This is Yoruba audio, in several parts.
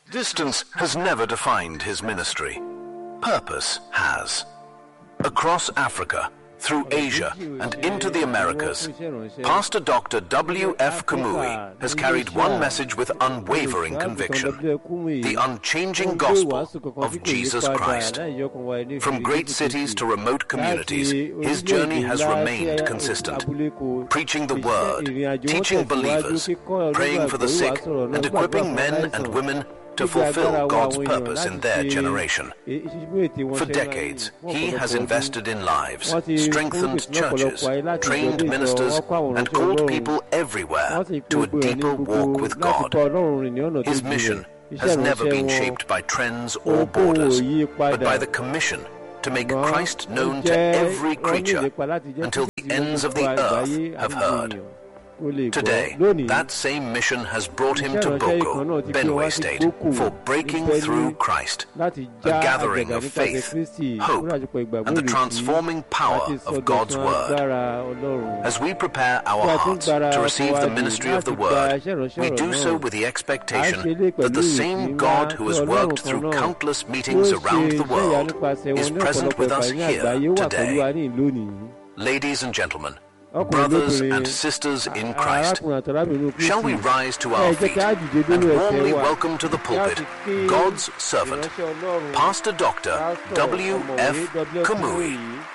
Distance has never defined his ministry. Purpose has. Across Africa, through Asia, and into the Americas, Pastor Dr. W.F. Kamui has carried one message with unwavering conviction the unchanging gospel of Jesus Christ. From great cities to remote communities, his journey has remained consistent. Preaching the word, teaching believers, praying for the sick, and equipping men and women to fulfill God's purpose in their generation. For decades, he has invested in lives, strengthened churches, trained ministers, and called people everywhere to a deeper walk with God. His mission has never been shaped by trends or borders, but by the commission to make Christ known to every creature until the ends of the earth have heard. Today, that same mission has brought him to Boko, Benue State, for breaking through Christ, a gathering of faith, hope, and the transforming power of God's Word. As we prepare our hearts to receive the ministry of the Word, we do so with the expectation that the same God who has worked through countless meetings around the world is present with us here today. Ladies and gentlemen, brothers and sisters in Christ, shall we rise to our feet and warmly welcome to the pulpit God's servant, Pastor Dr. W. F. Kamui.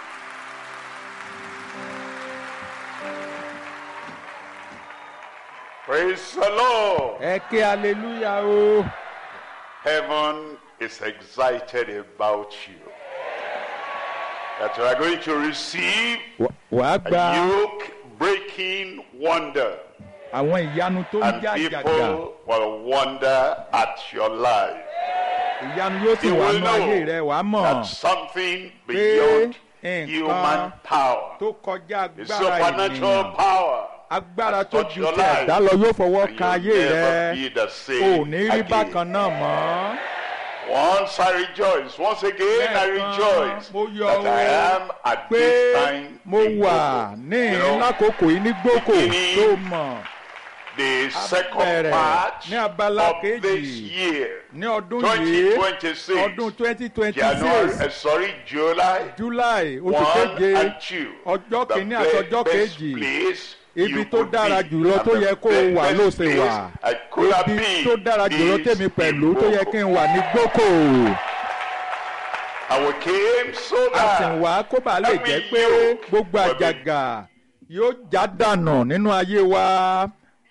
Praise the Lord. ẹ ké hallelujah o. Heaven is excited about you. That you are going to receive Wà- wàá a gba yoke breaking wonder. àwọn ìyanu tó ń And já àjàgà people will wonder at your life. ìyanu yóò sì You wà will nù ayé rẹ know wàá mọ̀ that something beyond nǹkan human power, tó kọjá the agbára supernatural ènìyàn power, agbára has tó touched ju your ti life. ẹ̀dá lọ yóò fọwọ́ and kan you'll ayé never rẹ be the o same ò ní rí again. bákan náà mọ́. Once I rejoice, once again I Lẹ́ẹ̀kan, rejoice mo yọ̀ that I o am at pé this time mo in wà Boko. ní You know, lákòókò yìí ní gbókò beginning tó mọ̀ the second bẹ̀rẹ̀ part ní abala of this kejì year, ní ọdún yìí 2026, ọdún twenty twenty January, six uh, sorry, July july oṣù 1 keje and 2. ọjọ́ The kìíní be- àtọjọ́ best kejì place ibi you tó could dára be, jùlọ and tó the yẹ kó o be- wà best ló ṣe place wà I could have ibi been tó dára jùlọ is tèmi pẹ̀lú in tó yẹ Boko. kí n wà ní gbókò And we came so a sì that wá kó bàa lè every jẹ́ pé yoke gbogbo will be àjàgà yóò já dànù nínú ayé wa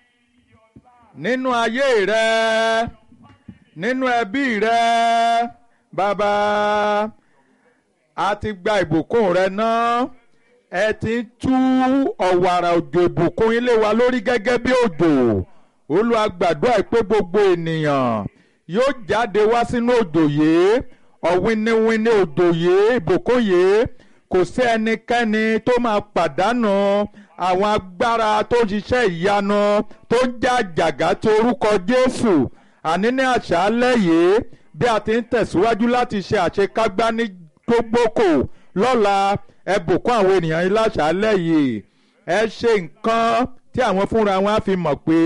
nínú ayé rẹ nínú ẹbí rẹ bàbá a ti gba ìbùkún rẹ náà ẹ ti ń tú ọ̀wàrà òjò ìbùkún ilé wa lórí gẹ́gẹ́ bí òjò Olúwa gbàdúrà pé gbogbo ènìyàn yóò jáde wá sínú òjò yìí ọ̀wìnìwìnì òjò yìí ìbùkún yìí kò sí ẹnikẹ́ni tó máa pàdánù àwọn agbára tó ń ṣiṣẹ́ ìyanu tó ń já àjàgà tí orúkọ Jésù àní ní àṣálẹ́ yìí bí a ti ń tẹ̀síwájú láti ṣe àṣekágbá ní gbogbogbò lọ́la ẹ bùkún àwọn ènìyàn yìí láṣálẹ́ yìí ẹ ṣe nǹkan tí àwọn fúnra wọn á fi mọ̀ pé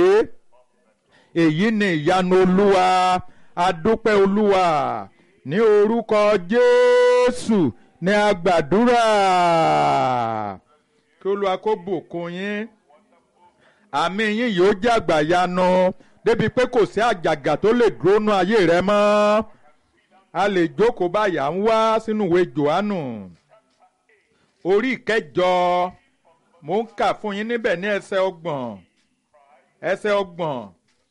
èyí ni ìyanu olúwa adúpẹ́ olúwa ní orúkọ jésù ní agbàdúrà kí olúwa kó bùkún yín àmì yín yóò jẹ́ àgbàyanu débi pé kò sí àjàgà tó lè dúró nú ayé rẹ mọ́ a lè jókòó báyà ń wá sínú ìwé johannu orí ìkẹjọ mo ń kà fún yín níbẹ̀ ní ẹsẹ̀ ọgbọ̀n ẹsẹ̀ ọgbọ̀n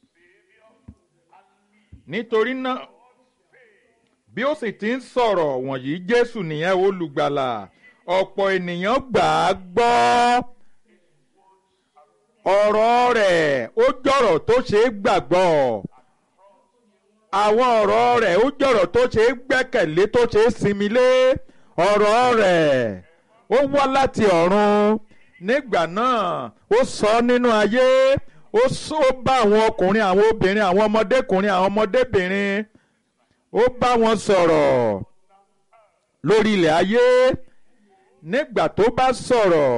nítorí náà bí ó sì ti ń sọ̀rọ̀ wọ̀nyí jésù nìyẹn olùgbàlà ọ̀pọ̀ ènìyàn gbà á gbọ́ ọ̀rọ̀ rẹ̀ ó jọ̀rọ̀ tó ṣe é gbàgbọ́ àwọn ọ̀rọ̀ rẹ̀ ó jọ̀rọ̀ tó ṣe é gbẹ́kẹ̀lé tó ṣe é sinmi lé ọ̀rọ̀ rẹ̀ ó wá láti ọ̀run nígbà náà ó sọ nínú ayé ó sọ bá àwọn ọkùnrin àwọn obìnrin àwọn ọmọdékùnrin àwọn ọmọdébìnrin ó bá wọn sọ̀rọ̀ lórí ilẹ̀ ayé nígbà tó bá sọ̀rọ̀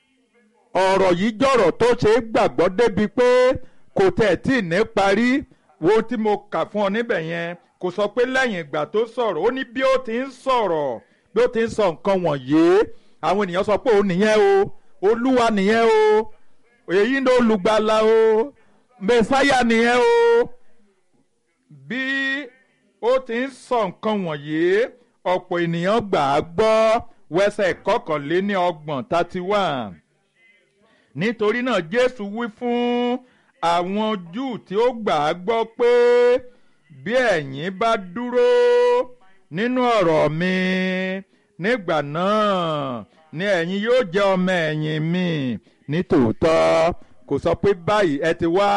ọ̀rọ̀ yìí jọ̀rọ̀ tó ṣe é gbàgbọ́ débi pé kò tẹ̀ tí ì ní parí wo tí mo kà fún ọ níbẹ̀ yẹn kò sọ pé lẹ́yìn ìgbà tó sọ̀rọ̀ ó ní bí ó ti ń sọ̀rọ̀ bí ó ti ń sọ nǹkan wọ̀nyí àwọn ènìyàn sọ pé òun nìyẹn o olúwa nìyẹn o èyí ni olùgbàlà o mẹsáyà nìyẹn o bí ó ti ń sọ nǹkan wọ̀nyí ọ̀pọ̀ ènìyàn gbà á gbọ́ wẹsẹ̀ kọkànléní ọgbọ̀n thirty one nítorí náà jésù wí fún àwọn júù tí ó gbà á gbọ́ pé bí ẹ̀yin bá dúró nínú ọ̀rọ̀ mi nígbà náà ni ẹ̀yin yóò jẹ́ ọmọ ẹ̀yìn mi ní tòótọ́ kò sọ pé báyìí ẹ ti wá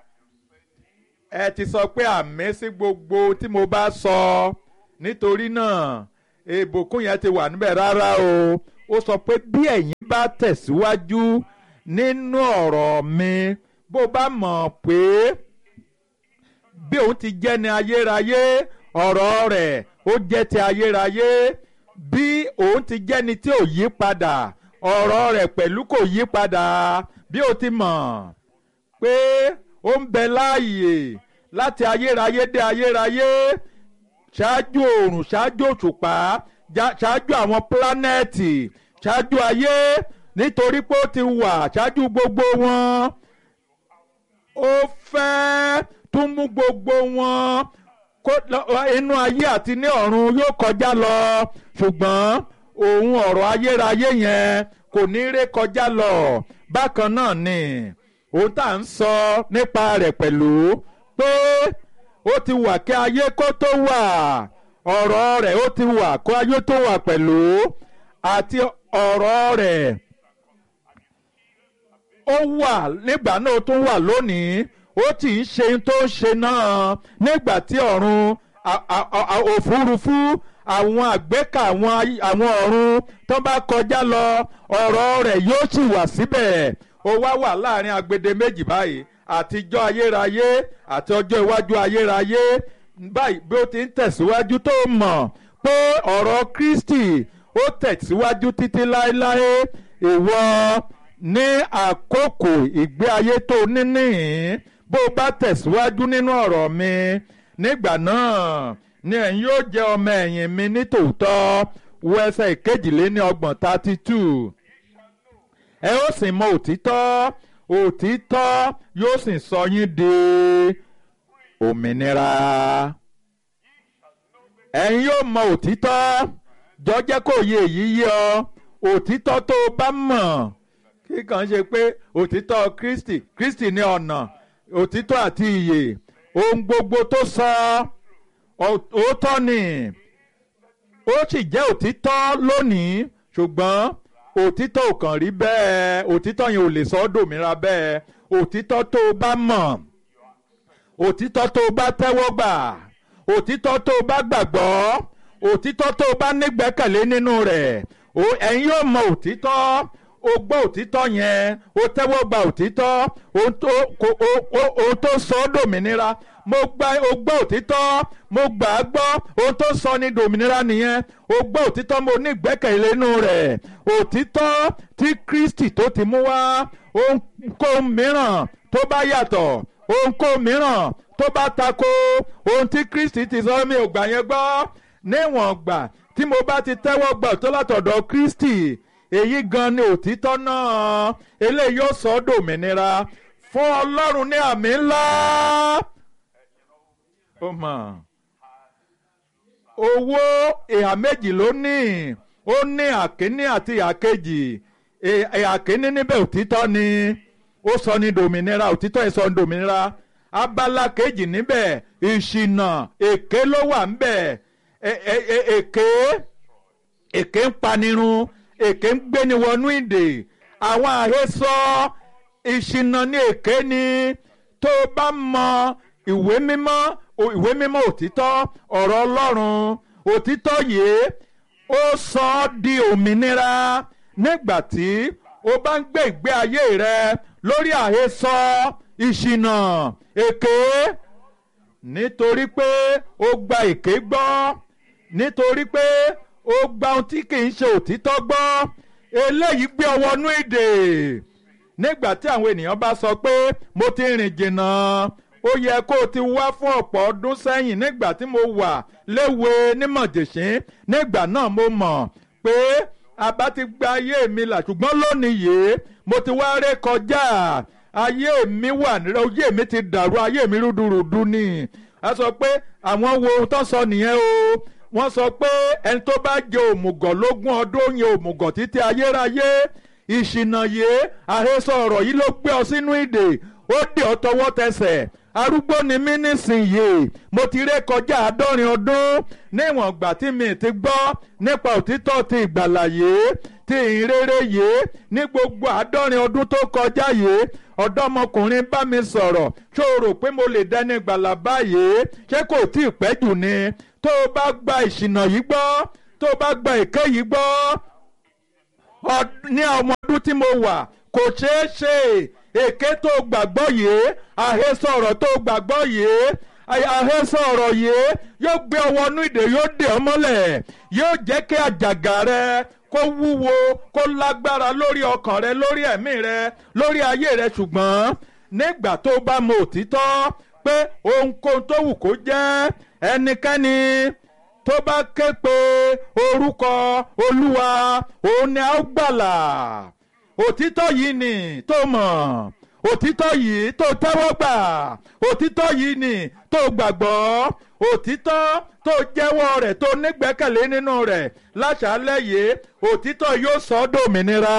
ẹ ti sọ pé àmì sí gbogbo tí mo bá sọ nítorí náà ìbùkún yẹn ti wà níbẹ̀ rárá o ó sọ pé bí ẹ̀yin bá tẹ̀síwájú nínú ọ̀rọ̀ mi bó bá mọ̀ pé bí òun ti jẹ́ ní ayérayé ọ̀rọ̀ rẹ̀ ó jẹ́ ti ayérayé bí òun ti jẹ́ ní tí ò yí padà ọ̀rọ̀ rẹ̀ pẹ̀lú kò yí padà bí ó ti mọ̀ pé ó ń bẹ láàyè láti ayérayé dé ayérayé ṣáájú oòrùn ṣáájú òṣùpá ṣáájú àwọn pílánẹ́ẹ̀tì ṣáájú ayé nítorí pé ó ti wà ṣáájú gbogbo wọn ó fẹ́ tún mú gbogbo wọn inú ayé àti ní ọ̀run yóò kọjá lọ ṣùgbọ́n òun ọ̀rọ̀ ayérayé yẹn kò ní ré kọjá lọ bákan náà ni òun tá à ń sọ nípa rẹ̀ pẹ̀lú pé ó ti wà kí ayé kó tó wà ọ̀rọ̀ rẹ̀ ó ti wà kó ayé tó wà pẹ̀lú àti ọ̀rọ̀ rẹ̀ ó wà nígbà náà ó tún wà lónìí ó ti ń ṣe tó ń ṣe náà nígbà tí ọ̀run òfurufú àwọn àgbékà àwọn ọ̀run tó bá kọjá lọ ọ̀rọ̀ rẹ̀ yóò sì wà síbẹ̀ ó wá wà láàrin agbede méjì báyìí àtijọ́ ayérayé àti ọjọ́ iwájú ayérayé báyìí bí ó ti ń tẹ̀síwájú tó mọ̀ pé ọ̀rọ̀ Kristi ó tẹ̀síwájú títí láéláé ìwọ ní àkókò ìgbé ayé tó níníhìn bó o bá tẹ̀síwájú nínú ọ̀rọ̀ mi nígbà náà ni ẹ̀yin yóò jẹ́ ọmọ ẹ̀yìn mi ní tòótọ́ wo ẹsẹ̀ ìkejìléní ọgbọ̀n thirty two ẹ ó sì mọ òtítọ́ òtítọ́ yóò sì sọ yín di òmìnira ẹ̀yin yóò mọ òtítọ́ jọjẹ́ kó yé èyí yé ọ òtítọ́ tó o bá mọ̀ kí kàn ṣe pé òtítọ́ Kristi Kristi ní ọ̀nà òtítọ́ àti ìyè ohun gbogbo tó sọ òótọ́ ni ó sì jẹ́ òtítọ́ lónìí ṣùgbọ́n òtítọ́ ò kàn rí bẹ́ẹ̀ òtítọ́ yẹn ò lè sọ ọ́ dòmìnira bẹ́ẹ̀ òtítọ́ tó o bá mọ̀ òtítọ́ tó o bá tẹ́wọ́ gbà òtítọ́ tó o bá gbàgbọ́ òtítọ́ tó o bá nígbẹ́kẹ̀lé nínú rẹ̀ ẹ̀yin yóò mọ òtítọ́ o gbọ́ òtítọ́ yẹn o tẹ́wọ́ gba òtítọ́ ohun tó sọ ọ́ dòmìnira mo gba o gbọ́ òtítọ́ mo gbà á gbọ́ ohun tó sọ ní dòmìnira nìyẹn o gbọ́ òtítọ́ mo ní ìgbẹ́kẹ̀lé nínú rẹ̀ òtítọ́ tí Kristi tó ti mú wá ohunkóhun mìíràn tó bá yàtọ̀ ohunkóhun mìíràn tó bá tako ohun tí Kristi ti sọ mi ò gbà yẹn gbọ́ níwọ̀n gbà tí mo bá ti tẹ́wọ́ gbà tó látọ̀dọ̀ Kristi èyí gan ni òtítọ́ náà eléyìí yóò sọ ọ́ dòmìnira fún Ọlọ́run ní àmì ńlá ó mọ̀ owó ìhà méjì ló ní ó ní àkíní àti ìhà kejì ìhà kíní níbẹ̀ òtítọ́ ni ó sọ ní dòmìnira òtítọ́ yìí sọ ní dòmìnira abala kejì níbẹ̀ ìṣìnà èké ló wà níbẹ̀ èké èké ń panirun èké ń gbéni wọnú ìdè àwọn àhesọ ìṣìnà ní èké ni tó o bá mọ ìwé mímọ́ ìwé mímọ́ òtítọ́ ọ̀rọ̀ Ọlọ́run òtítọ́ yìí ó sọ ọ́ di òmìnira nígbà tí o bá ń gbé ìgbé ayé rẹ lórí àhesọ ìṣìnà èké nítorí pé o gba èké gbọ́ nítorí pé ó gba ohun tí kì í ṣe òtítọ́ gbọ́ eléyìí gbé ọwọ́ nú ìdè nígbà tí àwọn ènìyàn bá sọ pé mo ti rìn jìnnà ó yẹ kó o ti wá fún ọ̀pọ̀ ọdún sẹ́yìn nígbà tí mo wà léwe nímọ̀jẹ̀sín nígbà náà mo mọ̀ pé àbá ti gba ayé mi là ṣùgbọ́n lónìí yìí mo ti wá ré kọjá ayé mi wà ayé mi ti dàrú ayé mi rúdurùdu ni a sọ pé àwọn wo ohun tó sọ nìyẹn o wọ́n sọ pé ẹni tó bá jẹ òmùgọ̀ lógún ọdún ó yẹ òmùgọ̀ títí ayérayé ìṣìnà yìí àhesọ ọ̀rọ̀ yìí ló gbé ọ sínú ìdè ó dè ọ́ tọwọ́ tẹsẹ̀ arúgbó ni mí nísìnyìí mo ti ré kọjá àádọ́rin ọdún níwọ̀n ìgbà tí mi ti gbọ́ nípa òtítọ́ ti ìgbàlà yìí ti ìrere yìí ní gbogbo àádọ́rin ọdún tó kọjá yìí ọ̀dọ́mọkùnrin bá mi sọ̀rọ̀ ṣó o rò pé mo lè dẹni ìgbàlà báyìí ṣé kò tí ì pẹ́ jù ni tó o bá gba ìṣìnà yìí gbọ́ tó o bá gba èké yìí gbọ́ ní ọmọ ọdún tí mo wà kò ṣeé ṣe èké tó gbàgbọ́ yìí àhesọ ọ̀rọ̀ tó gbàgbọ́ yìí àhesọ ọ̀rọ̀ yìí yóò gbé ọwọ́ inú ìdè yóò dè ọ́ mọ́lẹ̀ yóò jẹ́ kí àjàgà rẹ kó wúwo kó lágbára lórí ọkàn rẹ lórí ẹ̀mí rẹ lórí ayé rẹ ṣùgbọ́n nígbà tó bá mọ òtítọ́ pé ohunkóhun tó wù kó jẹ́ ẹnikẹ́ni tó bá ké pe orúkọ olúwa òun ni a ó gbàlà òtítọ́ yìí ni tó mọ̀ òtítọ́ yìí tó tẹ́wọ́ gbà òtítọ́ yìí ni tó gbàgbọ́ òtítọ́ tó jẹ́wọ́ rẹ̀ tó nígbẹ́kẹ̀lé nínú rẹ̀ láṣálẹ́ yìí òtítọ́ yóò sọ ọ́ dòmìnira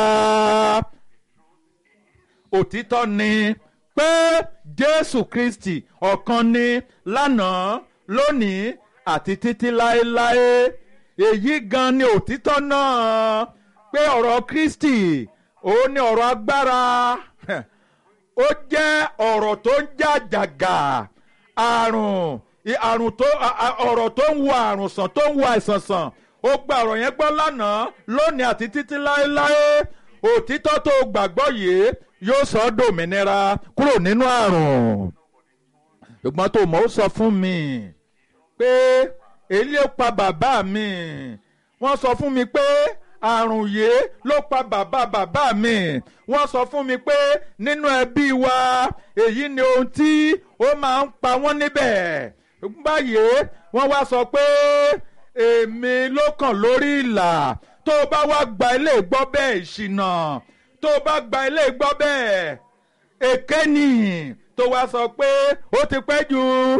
òtítọ́ ni pé Jésù Kristi ọ̀kan ni lánàá lónìí àti títí láéláé èyí gan ni òtítọ́ náà pé ọ̀rọ̀ Kristi òun ni ọ̀rọ̀ agbára ó jẹ́ ọ̀rọ̀ tó ń jà jàgà àrùn àrùn tó ọ̀rọ̀ tó ń wo àrùn sàn tó ń wo àìsàn sàn ó gba ọ̀rọ̀ yẹn gbọ́ lánàá lónìí àti títí láéláé òtítọ́ tó gbàgbọ́ yìí yóò sọ ọ́ dòmìnira kúrò nínú àrùn ṣùgbọ́n tó mọ̀ ó sọ fún mi pé èyí ló pa bàbá mi wọ́n sọ fún mi pé àrùn yìí ló pa bàbá bàbá mi wọ́n sọ fún mi pé nínú ẹbí wa èyí ni ohun tí ó máa ń pa wọ́n níbẹ̀ báyìí wọ́n wá sọ pé èmi ló kàn lórí ìlà tó o bá wá gba ilé gbọ́ bẹ́ẹ̀ ìṣìnà tó o bá gba ilé gbọ́ bẹ́ẹ̀ èké ni tó wá sọ pé ó ti pẹ́ jù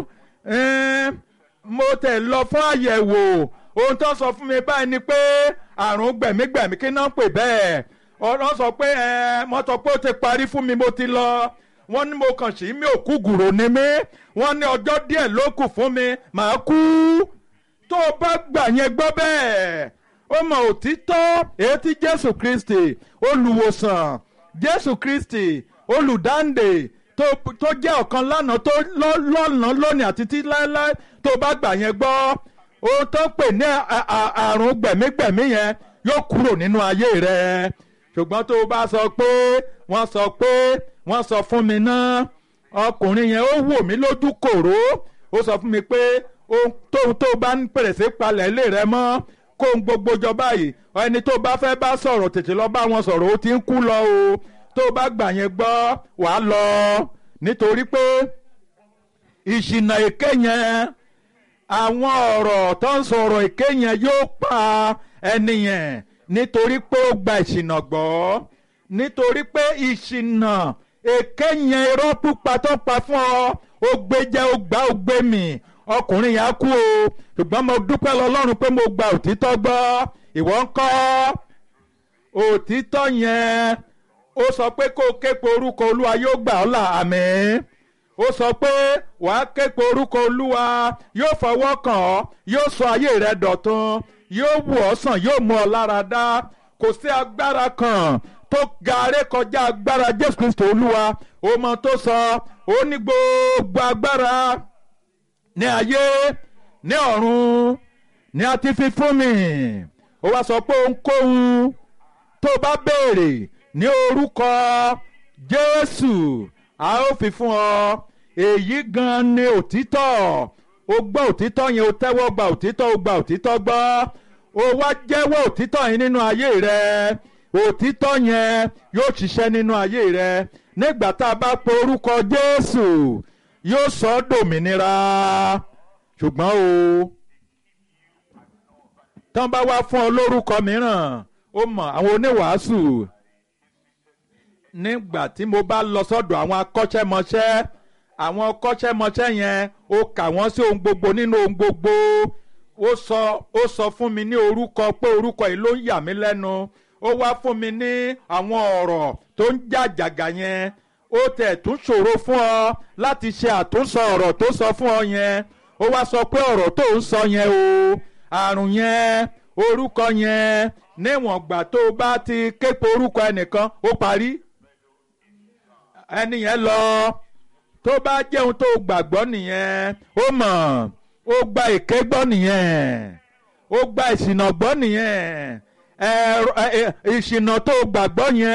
mo tẹ̀ lọ fún àyẹ̀wò ohun tó sọ fún mi báyìí ni pé àrùn gbẹ̀mígbẹ̀mí kí náà pè bẹ́ẹ̀ ọ̀rọ̀ sọ pé mo sọ pé ó ti parí fún mi mo ti lọ wọ́n ní mo kàn sí mi ò kú gùrò ni mí wọ́n ní ọjọ́ díẹ̀ ló kù fún mi màá kú tó o bá gbà yẹn gbọ́ bẹ́ẹ̀ ó mọ òtítọ́ èyí tí Jésù Kristi olùwòsàn Jésù Kristi olùdáǹdè tó jẹ́ ọ̀kan lánàá tó lọ́nà lónìí àti tí láéláé tó bá gbà yẹn gbọ́ ohun tó pè ní àrùn gbẹ̀mígbẹ̀mí yẹn yóò kúrò nínú ayé rẹ ṣùgbọ́n tó o bá sọ pé wọ́n sọ pé wọ́n sọ fún mi náà ọkùnrin yẹn ó wò mí lójú kòró ó sọ fún mi pé ohun tóun tó bá ń pèrèsè palẹ̀ ilé rẹ mọ́ kó ń gbogbo jọ báyìí ẹni tó bá fẹ́ bá sọ̀rọ̀ tètè lọ bá wọn sọ̀rọ̀ ó ti ń kú lọ o tó bá gbà yẹn gbọ́ wàá lọ nítorí pé ìṣìnà èké yẹn àwọn ọ̀rọ̀ tó ń sọ̀rọ̀ èké yẹn yóò pa ẹni yẹn nítorí pé ó gba ìṣìnà gbọ́ nítorí pé ìṣìnà èké yẹn irọ́ pípa tó pa fún ọ ó gbé jẹ́ ó gbá ó gbé mì ọkùnrin yẹn á kú o ṣùgbọ́n mo dúpẹ́ lọ́lọ́run pé mo gba òtítọ́ gbọ́ ìwọ ń kọ́ òtítọ́ yẹn ó sọ pé kó o ké pe orúkọ olúwa yóò gbà ọ́ là àmín ó sọ pé wàá ké pe orúkọ olúwa yóò fọwọ́ kàn ọ́ yóò sọ ayé rẹ dọ̀tun yóò wù ọ́ sàn yóò mú ọ lára dá kò sí agbára kan tó gaare kọjá agbára jésù kristo olúwa ó mọ tó sọ ó ní gbogbo agbára ní ayé ní ọ̀run ní a ti fi fún mi ó wá sọ pé ohunkóhun tó bá béèrè ní orúkọ jésù a ó fi fún ọ èyí gan ni òtítọ́ o gbọ́ òtítọ́ yẹn o tẹ́wọ́ gba òtítọ́ o gba òtítọ́ gbọ́ o wá jẹ́wọ́ òtítọ́ yẹn nínú ayé rẹ òtítọ́ yẹn yóò ṣiṣẹ́ nínú ayé rẹ nígbà tá a bá pe orúkọ jésù yóò sọ ọ́ dòmìnira ṣùgbọ́n o tán bá wá fún ọ lórúkọ mìíràn ó mọ̀ àwọn oníwàásù nígbà tí mo bá lọ sọ́dọ̀ àwọn akọ́ṣẹ́mọṣẹ́ àwọn akọ́ṣẹ́mọṣẹ́ yẹn ó kà wọ́n sí ohun gbogbo nínú ohun gbogbo ó sọ ó sọ fún mi ní orúkọ pé orúkọ yìí ló ń yà mí lẹ́nu ó wá fún mi ní àwọn ọ̀rọ̀ tó ń jàjàgà yẹn ó tẹ̀ tún ṣòro fún ọ láti ṣe àtúnṣọ ọ̀rọ̀ tó sọ fún ọ yẹn ó wá sọ pé ọ̀rọ̀ tó ń sọ yẹn o àrùn yẹn orúkọ yẹn níwọ̀n gbà tó o bá ti képe orúkọ ẹnìkan ó parí ẹni yẹn lọ tó bá jẹun tó gbàgbọ́ nìyẹn ó mọ̀ ó gba èké gbọ́ nìyẹn ó gba ìṣìnà gbọ́ nìyẹn ìṣìnà tó gbàgbọ́ yẹn